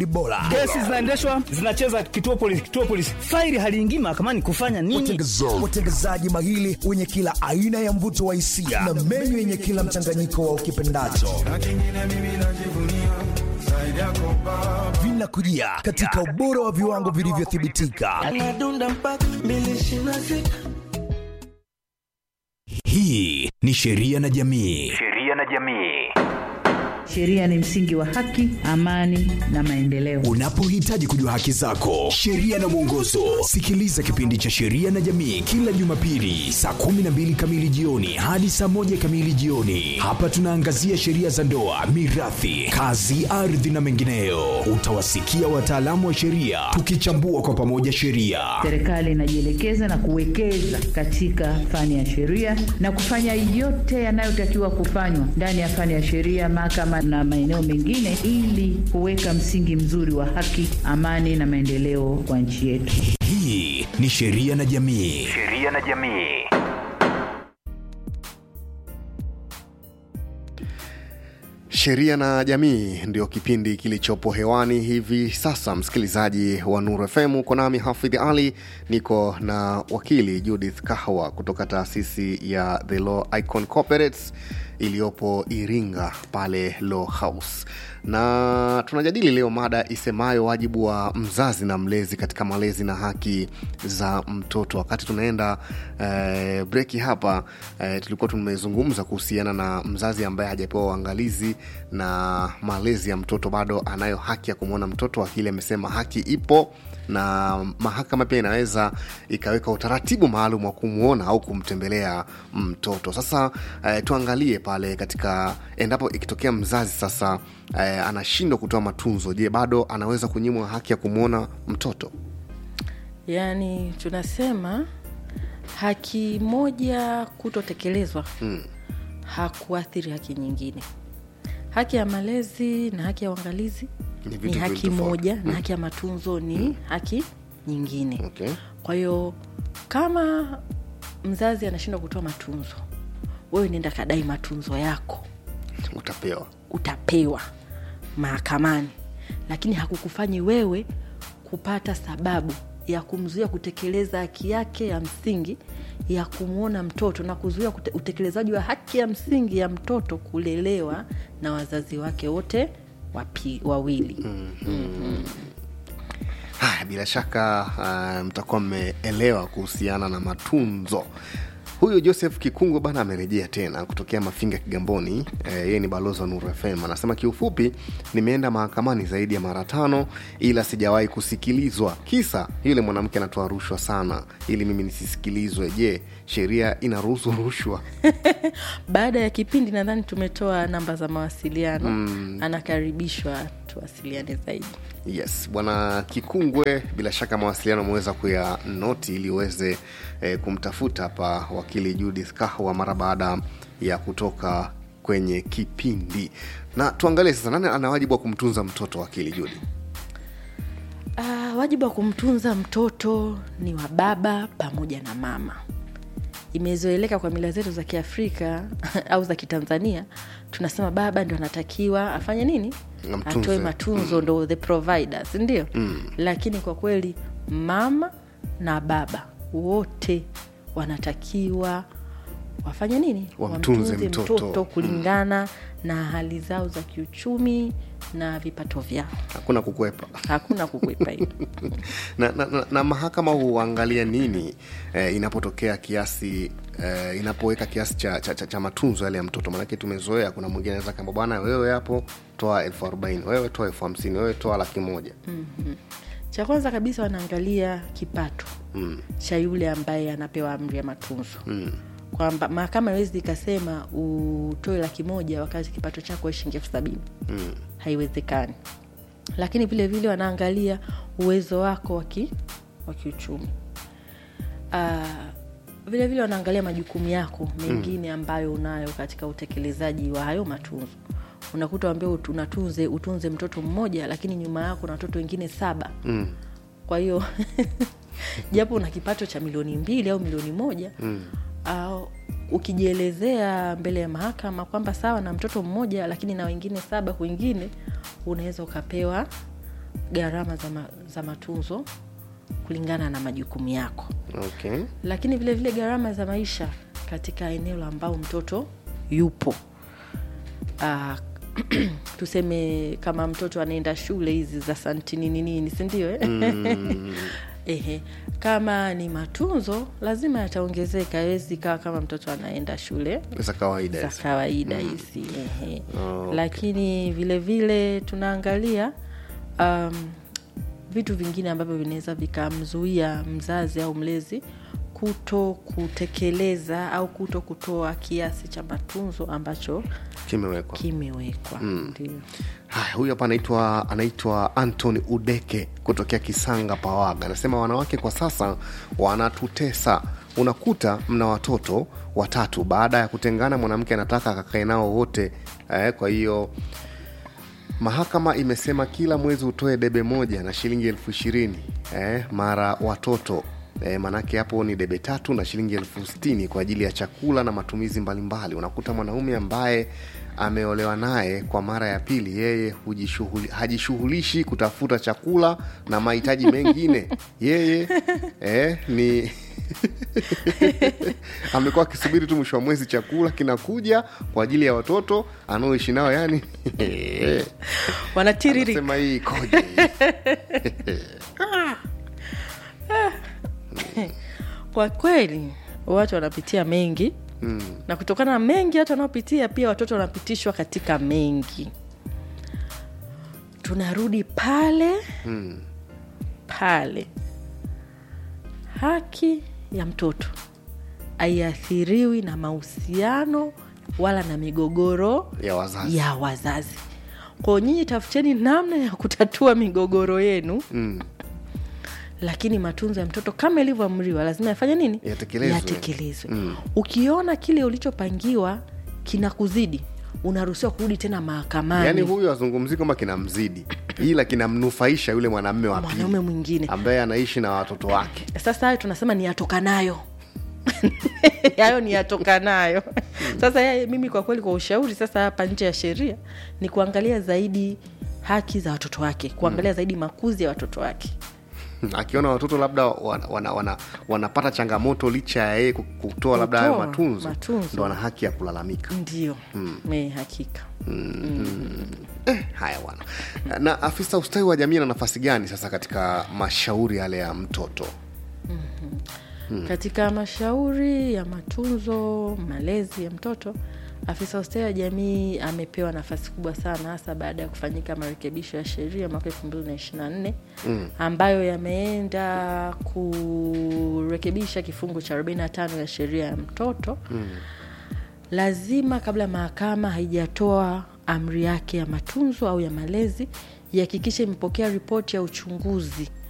bora kesi zinaendeshwa zinacheza kituo polisi kituo polisi faili haliingii mahakamani kufanya nini watengezaji mahili wenye kila aina ya mvuto wa hisia na menyu yenye kila mchanganyiko wa ukipendacho vinakujia katika ubora wa viwango vilivyothibitika hii ni sheria na jamii sheria na jamii Sheria ni msingi wa haki, amani na maendeleo. unapohitaji kujua haki zako sheria na mwongozo sikiliza kipindi cha sheria na jamii kila jumapili saa 12 kamili jioni hadi saa 1 kamili jioni hapa tunaangazia sheria za ndoa mirathi kazi ardhi na mengineyo utawasikia wataalamu wa sheria tukichambua kwa pamoja sheria Serikali inajielekeza na kuwekeza katika fani ya sheria na kufanya yote yanayotakiwa kufanywa ndani ya fani ya sheria, mahakama na maeneo mengine, ili kuweka msingi mzuri wa haki, amani na maendeleo kwa nchi yetu. hii ni sheria na jamii sheria na jamii Sheria na Jamii ndio kipindi kilichopo hewani hivi sasa. Msikilizaji wa Nuru FM, uko nami Hafidh Ali, niko na wakili Judith Kahwa kutoka taasisi ya The Law Icon Corporates iliyopo Iringa pale Law House, na tunajadili leo mada isemayo wajibu wa mzazi na mlezi katika malezi na haki za mtoto. Wakati tunaenda eh, breki hapa eh, tulikuwa tumezungumza kuhusiana na mzazi ambaye hajapewa uangalizi na malezi ya mtoto, bado anayo haki ya kumwona mtoto. Wakili amesema haki ipo na mahakama pia inaweza ikaweka utaratibu maalum wa kumwona au kumtembelea mtoto. Sasa eh, tuangalie pale katika endapo ikitokea mzazi sasa eh, anashindwa kutoa matunzo, je, bado anaweza kunyimwa haki ya kumwona mtoto? yaani tunasema haki moja kutotekelezwa Mm. hakuathiri haki nyingine haki ya malezi na haki ya uangalizi Ni ni, vitu haki viwili tofauti. moja na haki ya matunzo ni haki nyingine Okay. kwa hiyo kama mzazi anashindwa kutoa matunzo wewe nenda kadai matunzo yako Utapewa. utapewa mahakamani lakini hakukufanyi wewe kupata sababu ya kumzuia kutekeleza haki yake ya msingi ya kumwona mtoto na kuzuia kute- utekelezaji wa haki ya msingi ya mtoto kulelewa na wazazi wake wote wapi, wawili Haya, bila shaka uh, mtakuwa mmeelewa kuhusiana na matunzo. Huyu Joseph Kikungwe bana amerejea tena kutokea Mafinga Kigamboni. Eh, yeye ni balozi wa Nuru FM. Anasema kiufupi, nimeenda mahakamani zaidi ya mara tano, ila sijawahi kusikilizwa. Kisa yule mwanamke anatoa rushwa sana, ili mimi nisisikilizwe. Je, sheria inaruhusu rushwa? baada ya kipindi nadhani tumetoa namba za mawasiliano anakaribishwa tuwasiliane zaidi Yes, bwana Kikungwe, bila shaka mawasiliano ameweza kuya noti ili uweze eh, kumtafuta hapa wakili Judith Kahwa mara baada ya kutoka kwenye kipindi. Na tuangalie sasa, nani ana wajibu wa kumtunza mtoto, wakili Judith? Uh, wajibu wa kumtunza mtoto ni wa baba pamoja na mama. Imezoeleka kwa mila zetu za Kiafrika au za Kitanzania, tunasema baba ndo anatakiwa afanye nini, Amtunze. atoe matunzo, ndo the providers, ndio lakini kwa kweli mama na baba wote wanatakiwa wafanye nini, Wamtunze mtoto. kulingana na hali zao za kiuchumi na vipato vyao. Hakuna kukwepa. Hakuna kukwepa hiyo. na, na, na, na mahakama huangalia nini eh, inapotokea kiasi eh, inapoweka kiasi cha, cha, cha, cha matunzo yale ya mtoto maanake tumezoea kuna mwingine anaweza kamba bwana wewe hapo toa elfu arobaini wewe toa elfu hamsini wewe toa laki moja cha kwanza kabisa wanaangalia kipato mm. cha yule ambaye anapewa amri ya matunzo mm. kwamba mahakama iwezi ikasema utoe laki moja wakati kipato chako we shilingi elfu sabini Mm. haiwezekani lakini vile vile wanaangalia uwezo wako wa ki- wa kiuchumi uh, vile vile wanaangalia majukumu yako mengine ambayo unayo katika utekelezaji wa hayo matunzo unakuta ambia unatunze utunze mtoto mmoja lakini nyuma yako na watoto wengine saba Mm. kwa hiyo japo una kipato cha milioni mbili au milioni moja mm. uh, ukijielezea mbele ya mahakama kwamba sawa na mtoto mmoja lakini na wengine saba kwingine unaweza ukapewa gharama za, ma, za matunzo kulingana na majukumu yako okay. lakini vile vile gharama za maisha katika eneo ambao mtoto yupo uh, tuseme kama mtoto anaenda shule hizi za santinini nini sindio eh? Mm. Ehe. kama ni matunzo lazima yataongezeka awezi kawa kama mtoto anaenda shule za kawaida za hizi. kawaida hizi ehe. Okay. lakini vile vile tunaangalia um, vitu vingine ambavyo vinaweza vikamzuia mzazi au mlezi kuto kutekeleza au kuto kutoa kiasi cha matunzo ambacho kimewekwa kimewekwa ndio haya huyu hapa anaitwa anaitwa antony udeke kutokea kisanga pawaga anasema wanawake kwa sasa wanatutesa unakuta mna watoto watatu baada ya kutengana mwanamke anataka akakae nao wote eh, kwa hiyo mahakama imesema kila mwezi utoe debe moja na shilingi elfu ishirini eh, mara watoto E, manake hapo ni debe tatu na shilingi elfu sitini kwa ajili ya chakula na matumizi mbalimbali unakuta mwanaume ambaye ameolewa naye kwa mara ya pili yeye hujishughuli- hajishughulishi kutafuta chakula na mahitaji mengine yeye eh, ni amekuwa akisubiri tu mwisho wa mwezi chakula kinakuja kwa ajili ya watoto anaoishi nao yani wanatiririka sema hii ikoje kwa kweli watu wanapitia mengi mm. na kutokana na mengi hata wanaopitia pia watoto wanapitishwa katika mengi tunarudi pale Mm. pale haki ya mtoto haiathiriwi na mahusiano wala na migogoro ya wazazi ya wazazi kwao nyinyi tafuteni namna ya kutatua migogoro yenu mm. lakini matunzo ya mtoto kama ilivyoamriwa lazima yafanye nini Yatekelezwe. yatekelezwe Mm. ukiona kile ulichopangiwa kinakuzidi unaruhusiwa kurudi tena mahakamani yaani huyu azungumzii kwamba kinamzidi ila kinamnufaisha yule mwanamme wa pili mwanaume mwingine ambaye anaishi na watoto wake sasa hayo tunasema ni yatokanayo hayo ni yatokanayo sasa ya, mimi kwa kweli kwa ushauri sasa hapa nje ya sheria ni kuangalia zaidi haki za watoto wake kuangalia zaidi makuzi ya watoto wake akiona watoto labda wana, wana, wana, wanapata changamoto licha ya yeye ku- kutoa labda hayo Kutoa matunzo, matunzo. ndo ana haki ya kulalamika ndio me hakika eh, haya bwana na afisa ustawi wa jamii ana nafasi gani sasa katika mashauri yale ya mtoto katika mashauri ya matunzo malezi ya mtoto afisa ustawi wa jamii amepewa nafasi kubwa sana hasa baada ya kufanyika marekebisho ya sheria mwaka elfu mbili na ishiri na nne ambayo yameenda kurekebisha kifungu cha 45 ya sheria ya mtoto lazima kabla mahakama haijatoa amri yake ya matunzo au ya malezi ihakikishe imepokea ripoti ya uchunguzi